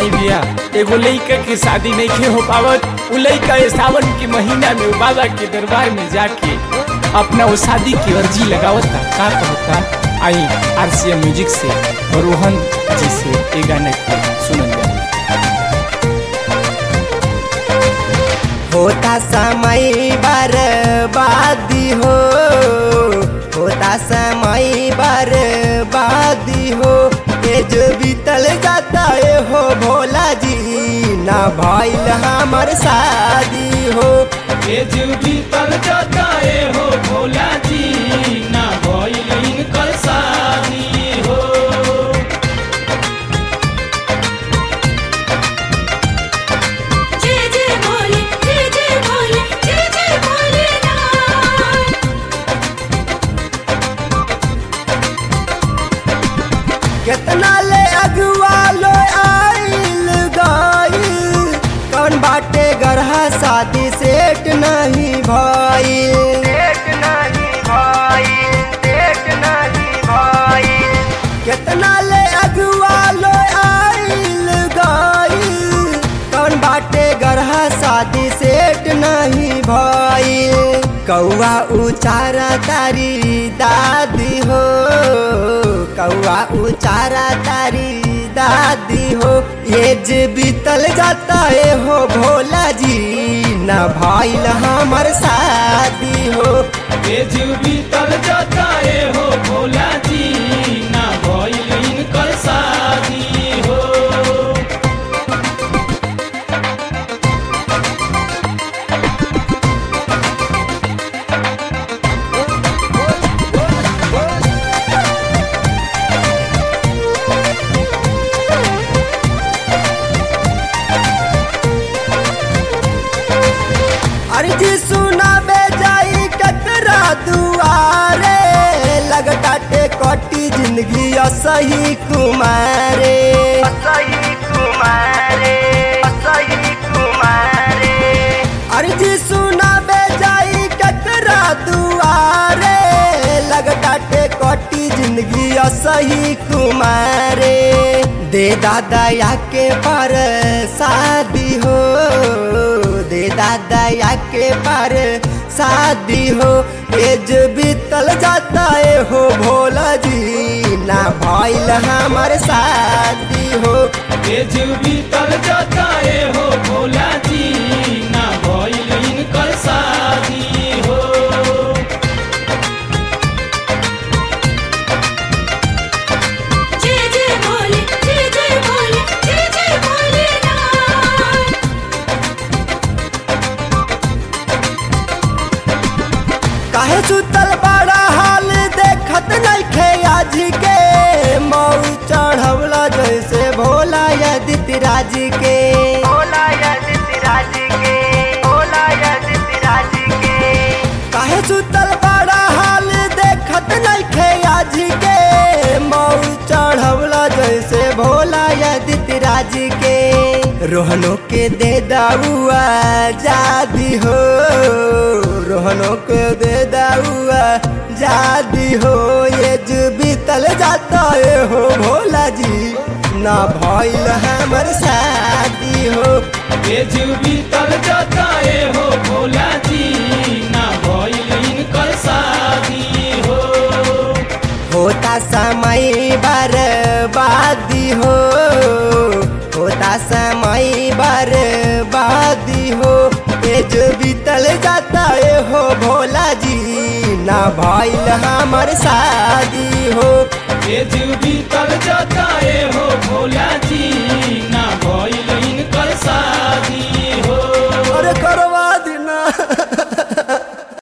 आई भैया एगो लइका के शादी नहीं खे हो पावत उ लइका ये सावन के महीना में उ बाबा के दरबार में जाके अपना वो शादी की अर्जी लगावता का कहता आई आरसीएम म्यूजिक से और रोहन जी से ये गाना के सुनल जाए होता समय बर्बादी हो होता समय बर्बादी हो ये जो बीतल जाता है हो भोला जी ना भइल हमर शादी हो ये जो बीतल जाता है हो भोला जी ना भइल इनकर शादी हो जय जय भोले जय जय भोले जय जय भोलेनाथ कितना ले अगुआ लो आइल गइल कौन बाटे गरहा शादी सेट नहीं भइल सेट नहीं भइल सेट नहीं भइल कितना ले अगुआ लो आइल गइल कौन बाटे गरहा शादी सेट नहीं भइल कौआ उचारा तारी दादी हो कौआ उचारा तारी दादी हो ये जे बीतल जाता है हो भोला जी ना भइल हमर शादी हो ये जो बीतल जाता है हो भोला जी ना भइल इनकर शादी हो अर्जी सुनाबे जाई कतरा दुआरे लगटाटे कटी जिंदगी असही कुमारे असही कुमारे असही कुमारे अर्जी सुनाबे जाई कतरा दुआरे लगटाटे कटी जिंदगी असही कुमारे दे दादा या के पर शादी हो दे दादा या के पर शादी हो एज बीतल जाता है हो भोला जी ना भइल हमर शादी हो ये जो बीतल जाता है हो भोला जी ना भइल इनकर शादी हो जय जय भोले जय जय भोले जय जय भोलेनाथ काहे सुतल बड़ा हाल देखत नहीं खे आज के मऊ चढ़वला जैसे भोला यदिति राज के भोला यदिति राज के भोला यदिति राज के काहे सुतल बड़ा हाल देखत नहीं खे आज के मऊ चढ़वला जैसे भोला यदिति राज के रोहनो के दे दाऊआ जादी हो रोहनो के दे दाऊआ जादी हो ये जो बीतल जाता है हो भोला जी ना भइल हमर शादी हो ये जो बीतल जाता है हो भोला जी ना भइल इनकर शादी हो होता समय बर्बादी हो होता समय बर्बादी हो ये जो बीतल जाता है हो भोला जी ना भइल हमर शादी हो ये जो बीतल जाता है हो भोला जी